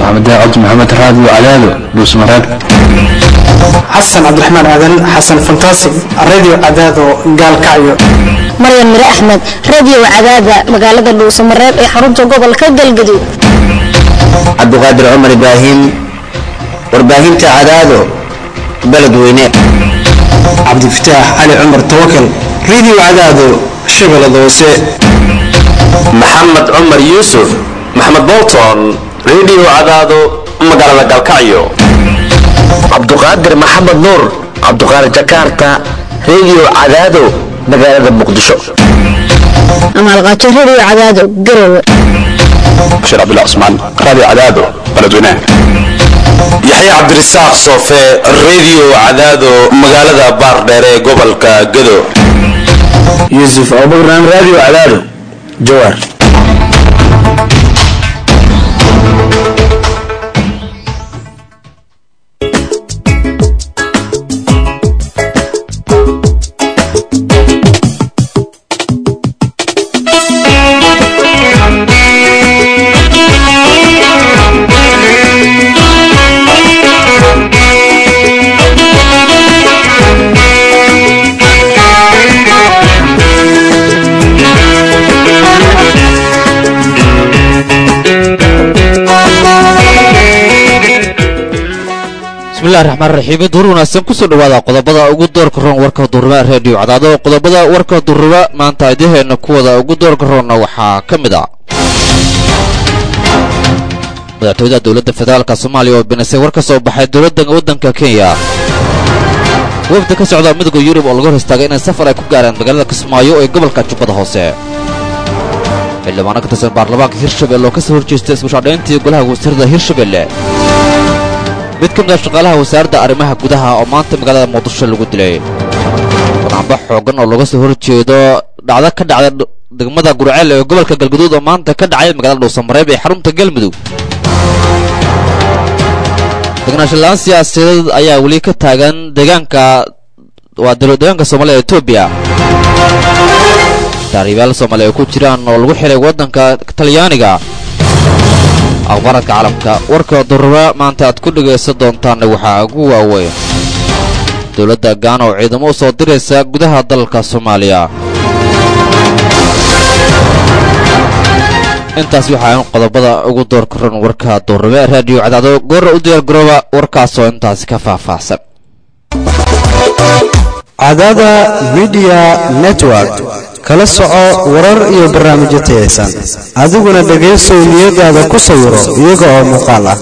maxamed cabdi maxamed raadiyo cadaado dhuusmareeb xasan cabdiraxmaan aadan xasan fantaasig radio cadaado gaalkacyo maryan mire axmed radio cadaada magaalada dhuusamareeb ee xarunta gobolka galgaduud cabdiqaadir cumar ibraahim warbaahinta cadaado beledweyne cabdifataax cali cumar tawakal radio cadaado shabeellada hoose maxamed cumar yuusuf maxamed bolton radio cadaado magaalada galkacyo cabduqaadir maxamed nuur cabduqaadir jakarta radio cadaado magaalada muqdisho amaalqaajo radio cadaado garowe bashiir cabdullah cusmaan raadiyo cadaado beledweynaha yaxya cabdirasaaq soofe radio cadaado magaalada baardheer ee gobolka gado yuusuf abubakran radio cadaado jawaar bismillahi raxmaan raxiim duur wanaagsan kusoo dhawaada qodobada ugu doorka roon warka durrima reediyo cadaado qodobada warka durrima maanta idaheena kuwada ugu doorka roonna waxaa ka mid ah madaxtooyada dowladda federaalka soomaaliya oo binisay war ka soo baxay dowladda waddanka kenya wafda ka socda midowga yurub oo lagu hor istaagay inay safar ay ku gaaraan magaalada kismaayo ee gobolka jubbada hoose xildhibaano ka tirsan baarlamaanka hirshabelle oo ka soo horjeesta isbushaadhayntii golaha wasiirada hirshabelle mid ka mid a shaqaalaha wasaaradda arrimaha gudaha oo maanta magaalada muqdisho lagu dilay banaanba xoogan oo looga soo horjeedo dhacdo ka dhacda degmada gurceel ee gobolka galgaduud oo maanta ka dhacay magaalada dhuusamareeb ee xarunta galmudug degnaanshalaan siyaasadeed ayaa weli ka taagan deegaanka waa deegaanka soomaalida ee etoobiya taariibayaal soomaaliya ay ku jiraan oo lagu xiray waddanka talyaaniga akhbaaradka caalamka warka durura maanta aad ku dhegaysan doontaanna waxaa ugu waaweyn dowladda gaana oo ciidamo u soo diraysa gudaha dalka soomaaliya intaas waxaa qodobada ugu doorka ron warka durrube raadiyo cadaado goorra u diyaargarooba warkaasoo intaasi ka faahfaahsan cadaada midiya network kala soco warar iyo barnaamijyo tayaysan adiguna dhegaysow niyadaada ku sawiro iyaga oo muuqaal ah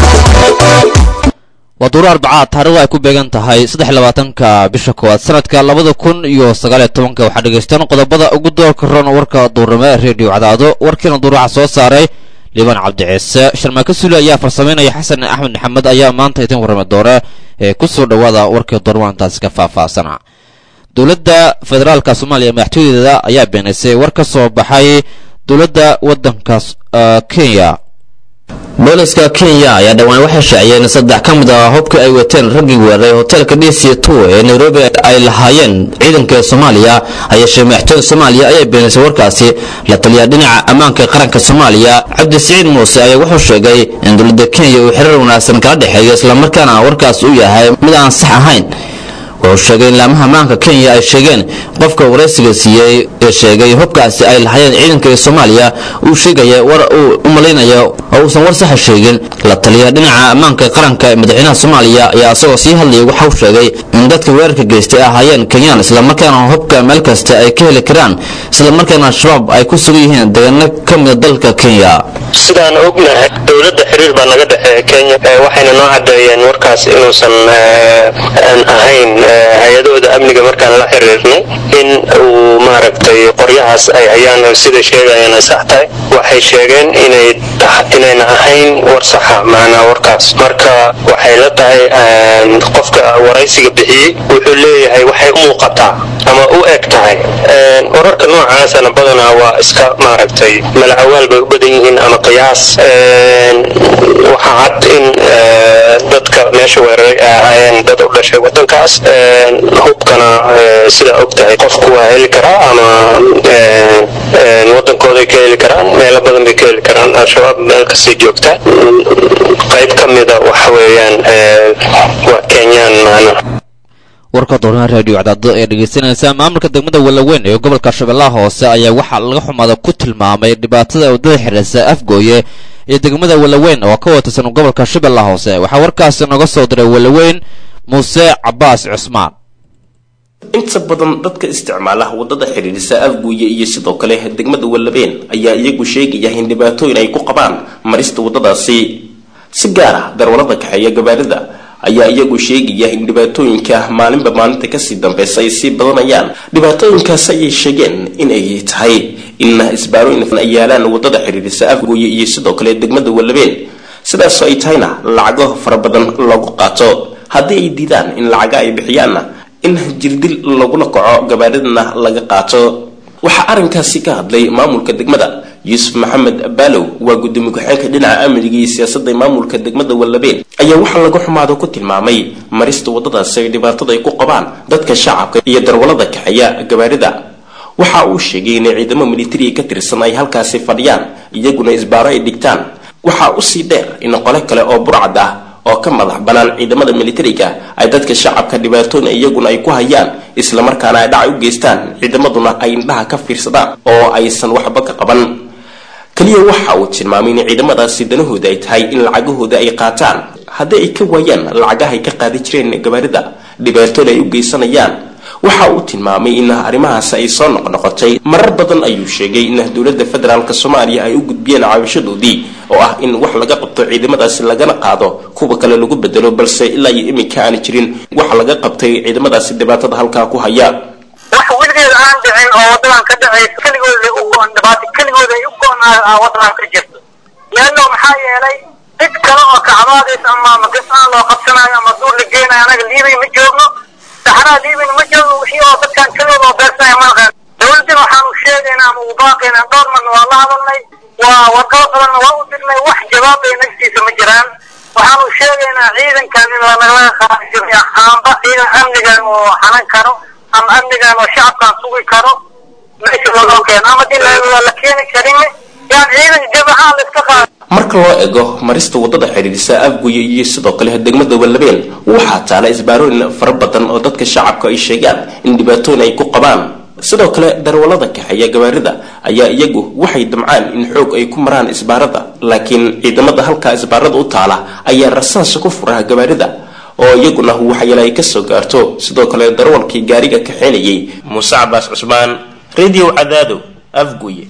waa duuro arbacaad taarikhdu ay ku beegan tahay saddexlabaatanka bisha koowaad sanadka labada kun iyo sagaaliyo tobanka waxaa dhegaystaan qodobada ugu doorka ron warka duurnimo reediyo cadaado warkiina duur waxaa soo saaray liibaan cabdiciise sharmaaka sule ayaa farsamaynaya xasan axmed maxamed ayaa maanta idin warrami doona ee ku soo dhowaada warkii duurnimo intaasi ka faahfaahsana dowladda federaalka soomaaliya madaxtooyadeeda ayaa beenaysay war ka soo baxay dowladda waddanka kenya booliska kenya ayaa dhowaan waxay shaaciyeen saddex ka mid ah hubkii ay wateen raggii weeraray hoteelka d c two ee nairobi ay lahaayeen ciidanka soomaaliya hayeeshee madaxtooyada soomaaliya ayaa beenaysay warkaasi la taliya dhinaca ammaanka qaranka soomaaliya cabdisiciid muuse ayaa wuxuu sheegay in dowladda kenya uu xiriir wanaagsan kala dhexeeyo islamarkaana warkaas uu yahay mid aan sax ahayn wuxuu sheegay in laamaha maanka kenya ay sheegeen qofka waraysiga siiyey ee sheegay hubkaasi ay lahaayeen ciidanka ee soomaaliya uu sheegaya war uu u malaynayo oo uusan war saxa sheegin la taliya dhinaca ammaanka qaranka ee madaxweynaha soomaaliya ayaa isagoo sii hadlayay waxauu sheegay in dadka weerarka geystay ahaayeen kenyaan islamarkaana hubka meel kasta ay ka heli karaan islamarkaana al-shabaab ay ku sugan yihiin deegaano ka mida dalka kenya sidaan ognahay dowladda xiriir baa naga dhexeeya kenya waxayna noo cadeeyeen warkaas inuusan aan ahayn hay-adahooda amniga markaan la xiriirnay in uu maaragtay qoryahaas ay hayaan sida sheegayaan ay sax tahay waxay sheegeen inay inayna ahayn war saxa macnaa warkaas marka waxay la tahay qofka waraysiga bixiyey wuxuu leeyahay waxay u muuqataa ama u eg tahay wararka noocaasana badanaa waa iska maaragtay malacawaal bay u badan yihiin ama qiyaas waxaa cad in dadka meesha weeraray ay ahaayeen dad u dhashay wadankaas hubkana sidaa og tahay qofku waa heli karaa ama wadankooday ka heli karaan meelo badan bay ka heli karaan al-shabaab meel kasii joogta qayb ka mida waxa weeyaan waa kenyaan maana warka doonaha raadiyo cadaado ee dhegeysanaysa maamulka degmada walaweyn ee gobolka shabeellaha hoose ayaa waxaa laga xumaada ku tilmaamay dhibaatada waddada xidhiirsa afgooye iyo degmada walaweyn oo ka watirsan gobolka shabeellaha hoose waxaa warkaasi noga soo diray walaweyn muuse cabaas cusmaan inta badan dadka isticmaala wadada xidhiidhisa afguuye iyo sidoo kale degmada wallabeen ayaa iyagu sheegaya in dhibaatooyin ay ku qabaan marista wadadaasi si gaar ah darwalada kaxeeya gabaarida ayaa iyagu sheegaya in dhibaatooyinka maalinba maalinta kasii dambeysa ay sii badanayaan dhibaatooyinkaas ayay sheegeen in ay tahay in isbaarooyin ay yaalaan wadada xidhiidhisa afguuye iyo sidoo kale degmada wallabeen sidaasoo ay tahayna lacago fara badan lagu qaato haddii ay diidaan in lacaga ay bixiyaanna in jirdil lagula kaco gabaaridana laga qaato waxaa arrinkaasi ka hadlay maamulka degmada yuusuf maxamed baalow waa gudoomiye ku-xeenka dhinaca amniga iyo siyaasadda maamulka degmada wallabeen ayaa waxaa laga xumaado ku tilmaamay marista waddadaasi ay dhibaatada ay ku qabaan dadka shacabka iyo darwalada kaxeeya gabaarida waxa uu sheegay inay ciidamo militariga ka tirsan ay halkaasi fadhiyaan iyaguna isbaaro ay dhigtaan waxaa usii dheer in qole kale oo burcad ah oo ka madax banaan ciidamada militariga ay dadka shacabka dhibaatooyin iyaguna ay ku hayaan islamarkaana ay dhacay u geystaan ciidamaduna ay indhaha ka fiirsadaan oo aysan waxba ka qaban kaliya waxa uu tilmaamay in ciidamadaasi danahooda ay tahay in lacagahooda ay qaataan haddii ay ka waayaan lacagahay ka qaadi jireen gabaarida dhibaatooda ay u geysanayaan waxa uu tilmaamay in arrimahaas ay soo noqnoqotay marar badan ayuu sheegay in dowladda federaalk soomaaliya ay u gudbiyeen caawashadoodii oo ah in wax laga qabto ciidamadaasi lagana qaado kuwa kale lagu bedelo balse ilaa iyo iminka aan jirin wax laga qabtay ciidamadaasi dhibaatada halkaa ku haya wax weligeed aan dhicin oo wadadan ka dhacaysa keligooda u go-on dhibaato keligooda ay u go-on wadadan ka jirto leanno maxaa yeelay cid kale oo kacbaadays ama magasaan loo qabsanayo ama duur la geenayo anaga liibay ma joogno saxaraha liibina ma joogno wixii oo dadkan keligooda oo beersanaya ma naqaan dowladdan waxaanu sheegaynaa ama ugu baaqaynaa dhowr marna waa la hadalnay waa warqado badanna waa u dirnay wax jawaab ay nagtiisa ma jiraan waxaanu sheegaynaa ciidankan in lanagala qaadiyo ahaanba ciidan amnigan oo xanan karo ama amnigan oo shacabkan sugi karo meesha loo keeno ama din la keeni karin yaan ciidan jabahaan la iska qaado marka loo ego marista wadada xidhiidhisa afguye iyo sidoo kale degmada wallabeen waxaa taala isbaarooyin fara badan oo dadka shacabka ay sheegaan in dhibaatooyin ay ku qabaan sidoo kale darwalada kaxeeya gabaarida ayaa iyagu waxay damcaan in xoog ay ku maraan isbaarada laakiin ciidamada halkaa isbaarada u taala ayaa rasaasa ku furaha gabaarida oo iyaguna waxyeele ay kasoo gaarto sidoo kale darwalkii gaariga kaxeynayay muuse cabaas cusmaan radio cadaado afguye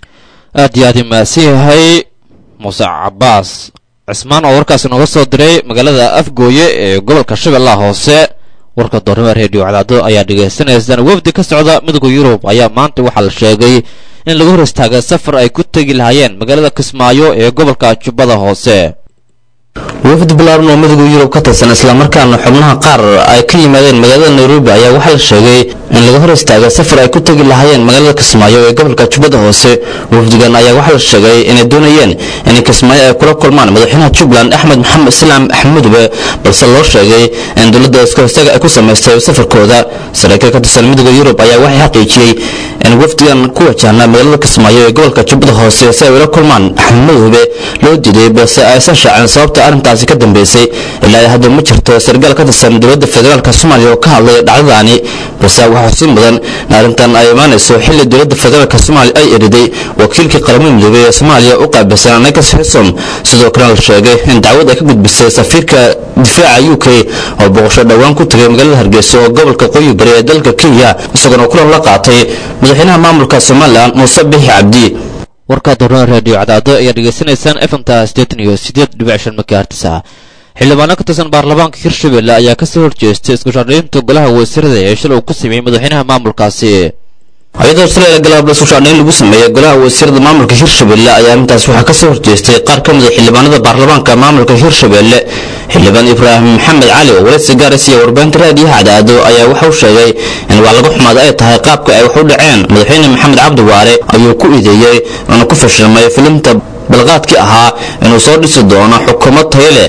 aad iyo aad i mahadsan yahay muuse cabaas cismaan oo warkaasi nooga soo diray magaalada afgooye ee gobolka shabeellaha hoose warka doornima reediyo cadaado ayaa dhagaysanaysaan wafdi ka socda midowga yurub ayaa maanta waxaa la sheegay in lagu hor istaagay safar ay ku tegi lahaayeen magaalada kismaayo ee gobolka jubbada hoose wafdi balaaran oo midowga yurub ka tirsan islamarkaana xubnaha qaar ay ka yimaadeen magaalada nairobi ayaa waxaa la sheegay in laga hor istaagay safar ay ku tegi lahaayeen magaalada kismaayo ee gobolka jubbada hoose wafdigan ayaa waxaa la sheegay inay doonayeen in kismaayo ay kula kulmaan madaxweynaha jubbaland axmed maxamed islaam axmudube balse loo sheegay in dowladda iska hostaaga ay ku samaystay safarkooda saraakiil ka tirsan midowga yurub ayaa waxay xaqiijiyey in wafdigan ku wajahna magaalada kismaayo ee gobolka jubbada hoose si ay ula kulmaan axmudube loo diiday balse aysan shaacin sababta arrintaasi ka dambeysay ilaa hadda ma jirto sargaal ka tirsan dowladda federaalk soomaaliya oo ka hadlay dhacdadaani balse waxaa xusin mudan in arrintan ay imaanayso xilli dowladda federaalk soomaaliya ay eriday wakiilkii qaramada midoobey ee soomaaliya u qaabilsan anagas xisom sidoo kalena la sheegay in dacwad ay ka gudbisay safiirka difaaca u k oo boqosho dhowaan ku tagay magaalada hargeysa oo gobolka qoyi bari ee dalka kenya isagoona kulan la qaatay madaxweynaha maamulka somalilan muuse bixi cabdi warka doornada raadiyo cadaado ayaa dhegaysanaysaan efmta siddeetan iyo siddeed dhibic shan makaartisa xildhibaano ka tirsan baarlamaanka hirshabelle ayaa kasoo horjeestay isku shaandhaynta golaha wasiirada ee shil uu ku sameeyey madaxweynaha maamulkaasi hay-adda australia galab la sushaadhayn lagu sameeyey golaha wasiirada maamulka hirshabelle ayaa arrintaas waxaa kasoo horjeestay qaar ka mid a xildhibaanada baarlamaanka maamulka hirshabelle xildhibaan ibraahim maxamed cali oo waraysi gaaris iyo warbaahinta raadiyaha cadaado ayaa waxa uu sheegay in wax laga xumaada ay tahay qaabka ay wax u dhaceen madaxweyne maxamed cabdi waare ayuu ku ideeyey oona ku fashilmay filimta balqaadkii ahaa inuu soo dhisi doono xukuumad tayo leh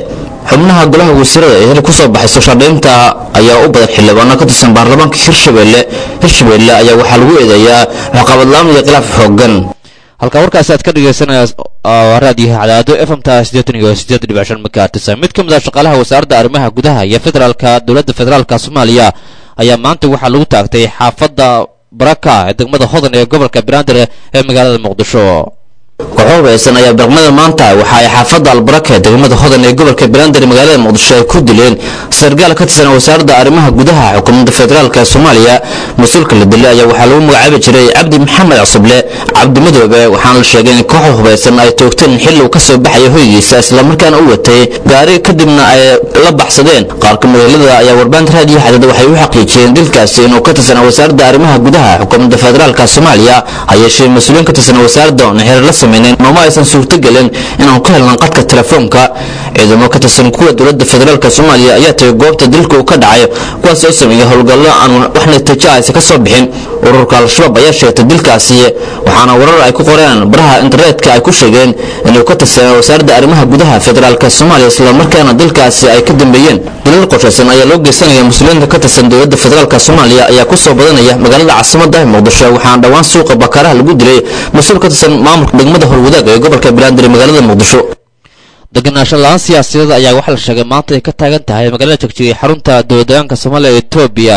xubnaha golaha wasiirada ee kusoo baxayso shardhaynta ayaa u badan xildhibaano ka tirsan baarlamaanka hirshabelle hirshabelle ayaa waxaa lagu eedeeyaa waxqabadlaan iyo khilaaf xoogan halkaa warkaasi aad ka dhegaysanaya raadiyaha cadaado efmta siddeetan iyo siddeed dhibic shan makaartisa mid ka mid ah shaqaalaha wasaaradda arrimaha gudaha iyo federaalka dowladda federaalka soomaaliya ayaa maanta waxaa lagu taagtay xaafadda baraka ee degmada hodan ee gobolka banaadir ee magaalada muqdisho kooxo hubaysan ayaa barqmada maanta waxa ay xaafadda albaraka ee degmada hodan ee gobolka banaadir magaalada muqdisho ay ku dileen sargaal ka tirsan wasaaradda arrimaha gudaha xukuumadda federaalk ee soomaaliya mas-uulka la dilay ayaa waxaa lagu magacaabi jiray cabdi maxamed cusuble cabdi madoobe waxaana la sheegay in kooxda hubaysan ay toogteen xilli uu ka soo baxaya hoygiisa islamarkaana u watay gaari kadibna ay la baxsadeen qaarka magaalada ayaa warbaahinta raadiyo xadada waxay u xaqiijiyeen dilkaasi inuu ka tirsan wasaaradda arrimaha gudaha xukuumadda federaalk soomaaliya ha yeeshee mas-uuliyiin ka tirsan wasaaradda oona xeer la sameyneen nooma aysan suurtogelin inaan ku helnan qadka telefoonka ciidamo ka tirsan kuwa dowladda federaalk soomaaliya ayaa tagay goobta dilka uu ka dhacay kuwaas oo sameeyey howlgallo aan wax natiijo aysa ka soo bixin ururka al-shabaab ayaa sheegtay dilkaasi waxaana warar ay ku qoreen baraha internetka ay ku sheegeen inuu ka tirsan wasaaradda arrimaha gudaha federaalk soomaaliya islamarkaana dilkaasi ay ka dambeeyeen dilal qorshaysan ayaa loo geysanaya muslimiinta ka tirsan dowladda federaalk soomaaliya ayaa ku soo badanaya magaalada caasimada muqdisho waxaana dhowaan suuqa bakaaraha lagu dilay mas-uul ka tirsan maamulka degmada howlwadaag ee gobolka banaadir magaalada muqdisho degenaansho la-aan siyaasadeed ayaa waxaa la sheegay maanta ay ka taagan tahay magaalada jegjiga xarunta dowladdeegaanka soomaaliya ee etoobiya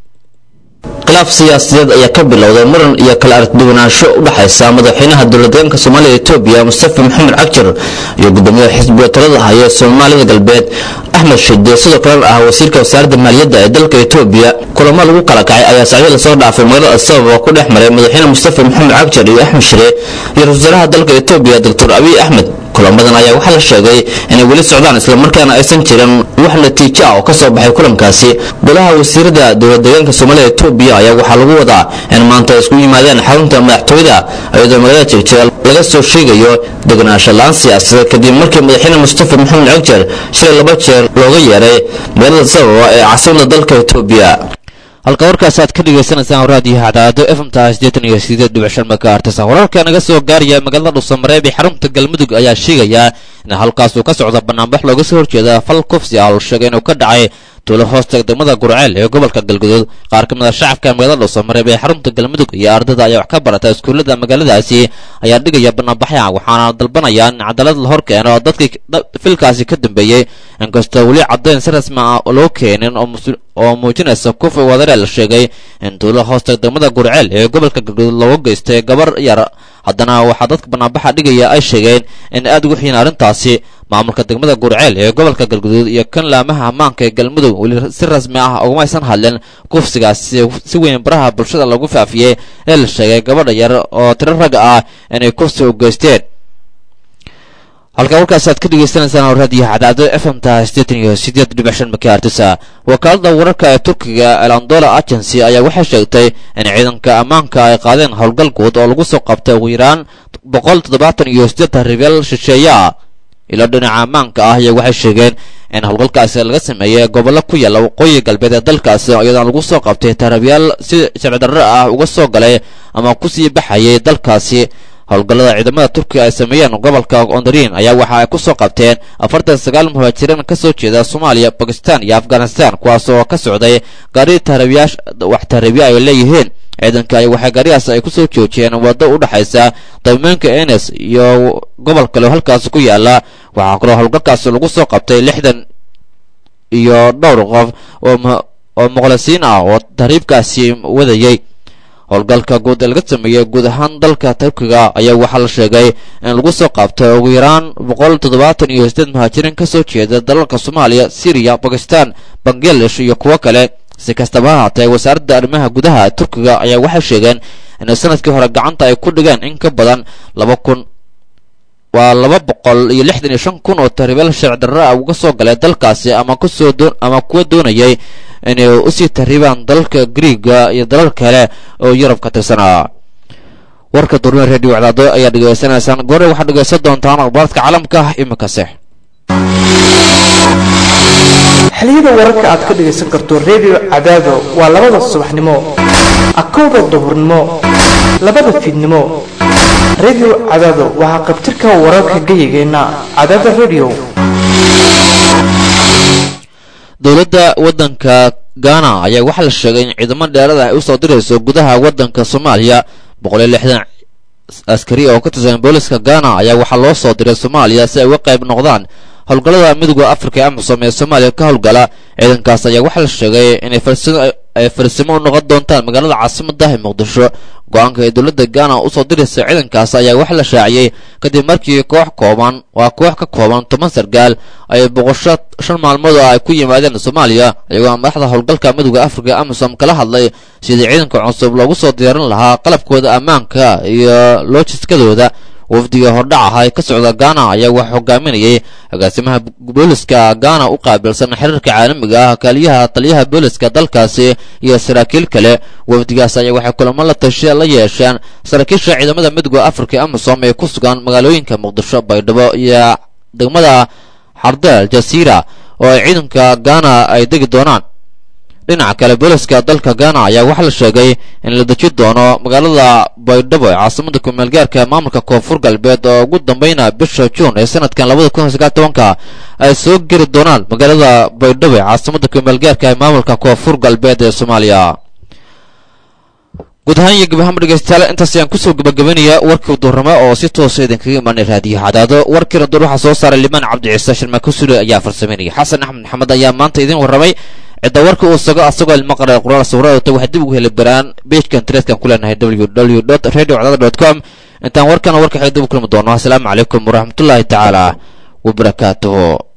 khilaaf siyaasadeed ayaa ka bilowday muran iyo kala aragduwanaansho u dhexaysa madaxweynaha dowladdeegaanka soomaaliya etoobiya mustafa maxamed cagjar iyo gudoomiyaha xisbiga talada haya soomaalida galbeed axmed shide sidoo kalena ah wasiirka wasaaradda maaliyadda ee dalka etoobiya kulamo lagu kala kacay ayaa sacyo lasoo dhaafay magaalada sabab oo ku dhex maray madaxweyne mustafa maxamed cagjar iyo axmed shire iyo ra-isul wasaaraha dalka etoobiya doctor abiy axmed kulamadan ayaa waxaa la sheegay inay weli socdaan islamarkaana aysan jirin wax natiijo ah oo ka soo baxay kulankaasi golaha wasiirada dowladdeegaanka soomaalida etoobiya ayaa waxaa lagu wadaa in maanta ay isku yimaadeen xarunta madaxtooyada iyadoo magaalada jegjeer laga soo sheegayo degenaansho la-aan siyaasadeed kadib markii madaxweyne mustafa maxamed cagjar shilay laba jeer looga yeeray magaalada sababa ee caasimada dalka etoobiya halka warkaas aad ka dhagaysanaysaan raadiyaha cadaado efmta siddeetan iyo sideed dhibic shan makaartisa wararka naga soo gaaraya magaalada dhuusamareeb ee xarunta galmudug ayaa sheegaya in halkaas uu ka socda banaanbax looga soo horjeeda fal kufsi ah oo sheegay inuu ka dhacay tuulo hoosta degmada gurceel ee gobolka galguduud qaar ka mid a shacabka magaalada dhuusamareeb ee xarunta galmudug iyo ardada ayaa wax ka barata iskuullada magaaladaasi ayaa dhigaya banaanbaxya waxaana dalbanaya in cadaalad la hor keeno oo dadkii filkaasi ka dambeeyey inkastoo weli caddayn si rasmi ah loo keenin oo muujinaysa kufi wadare la sheegay in tuulo hoosta degmada gurceel ee gobolka galguduud looga geystay gabar yar haddana waxaa dadka banaanbaxa dhigaya ay sheegeen in aad ugu xiin arrintaasi maamulka degmada gurceel ee gobolka galguduud iyo kan laamaha ammaanka ee galmudug weli si rasmi ah ugumaysan hadlin kufsigaasi si weyn baraha bulshada lagu faafiyey ee la sheegay gabadha yar oo tiro rag ah inay kufsi u geysteen halka warkaas aad ka dhagaysanaysaan raadiyaha cadaado efmta siddeetan iyo sideed dhibic shan makaartisa wakaalada wararka ee turkiga elandola agency ayaa waxay sheegtay in ciidanka ammaanka ay qaadeen howlgal guud oo lagu soo qabtay ugu yaraan boqol toddobaatan iyo siddeed taribeel shisheeya ilo dhinaca ammaanka ah iyo waxay sheegeen in howlgalkaasi laga sameeyey gobollo ku yaalla waqooyi galbeed ee dalkaasi iyadoon lagu soo qabtay tarabiyaal si sharcidarro ah uga soo galay ama kusii baxayay dalkaasi howlgallada ciidamada turkiga ay sameeyeen gobolka ondariin ayaa waxa ay ku soo qabteen afartan sagaal muhaajiriin ka soo jeeda soomaaliya bakistan iyo afghanistan kuwaas oo ka socday gaari taarabiyash wax taarabiya ay leeyihiin ciidanka ay waxay gaarigaas ay ku soo joojiyeen waddo u dhexaysa dawmeenka enes iyo gobol kale oo halkaas ku yaala waxaa kaloo howlgalkaas lagu soo qabtay lixdan iyo dhowr qof oo muqlisiin ah oo tahriibkaasi wadayey howlgalka guud ee laga sameeyey guud ahaan dalka turkiga ayaa waxaa la sheegay in lagu soo qabtay ugu yaraan boqol toddobaatan iyo sideed muhaajiriin ka soo jeeda dalalka soomaaliya siriya bakistan bangladesh iyo kuwo kale si kastaba ha haatee wasaaradda arrimaha gudaha turkiga ayaa waxay sheegeen in sanadkii hore gacanta ay ku dhigeen in ka badan laba kun waa laba boqol iyo lixdan iyo shan kun oo taribeel sharci darro ah uga soo galay dalkaasi ama kusoo ama kuwa doonayay inay usii tarribaan dalka griiga iyo dalal kale oo yurub ka tirsanaa warka durme radio cadaado ayaa dhegaysanaysaan goore waxaad dhegaysan doontaan akhbaaradka caalamka iminkase xiliyada wararka aad ka dhegaysan karto redio cadaado waa labada subaxnimo akowda duhurnimo labada fiidnimo redio cadaado waxaa qabtirka wararka geyigeenna cadaada redio dowladda waddanka gaana ayaa waxaa la sheegay in ciidamo dheerada ay usoo dirayso gudaha waddanka soomaaliya boqol iyo lixdan askari oo ka tirsan booliska gaana ayaa waxaa loo soo diray soomaaliya si ay uga qayb noqdaan howlgallada midooda afrika ee amisom ee soomaaliya ka howlgala ciidankaas ayaa waxaa la sheegay inay ay farsimo u noqon doontaan magaalada caasimadda ee muqdisho go-aanka ee dowladda gaana usoo diraysa ciidankaas ayaa waxaa la shaaciyey kadib markii koox kooban waa koox ka kooban toban sargaal ay boqosho shan maalmood oo ay ku yimaadeen soomaaliya iyagoo madaxda howlgalka midooda afrika amisom kala hadlay sidii ciidanka cusub loogu soo diyaarin lahaa qalabkooda ammaanka iyo loojiskadooda wafdiga hordhac ah ee ka socda gaana ayaa waxaa hogaaminayay agaasimaha booliska gaana u qaabilsan xiriirka caalamiga ah kaaliyaha taliyaha booliska dalkaasi iyo saraakiil kale wafdigaas ayaa waxay kulamo la tashiya la yeesheen saraakiisha ciidamada midooda afrika ee amisom ee ku sugan magaalooyinka muqdisho baydhabo iyo degmada xardeel jasiira oo ay ciidanka gaana ay degi doonaan dhinaca kale booliska dalka gaana ayaa waxaa la sheegay in la deji doono magaalada baydhabo ee caasimada kumeelgaarka maamulka koonfur galbeed oo ugu dambeyna bisha juun ee sanadkan labada kun sagaal tobanka ay soo geli doonaan magaalada baydhabo ee caasimada kumeelgaarka ee maamulka koonfur galbeed ee soomaaliya guud ahaan iyo gabahama dhegeystayaal intaas ayaan kusoo gabagabanaya warkii duurnimo oo si toosa idinkaga imaanay raadiyo cadaado warkiina dur waxaa soo saaray limaan cabdiciise shirmaako sule ayaa farsameynaya xasan axmed maxamed ayaa maanta idin warramay cidda warka uu sago asagoo ilmaqara qoraal sawiraadota waxay dib ugu heli baraan beejka internetka ku leenahay www radio cadaada com intaan warkana warka xig dib u kulmi doono asalaamu calaykum waraxmatullaahi tacaala wabarakaatuhu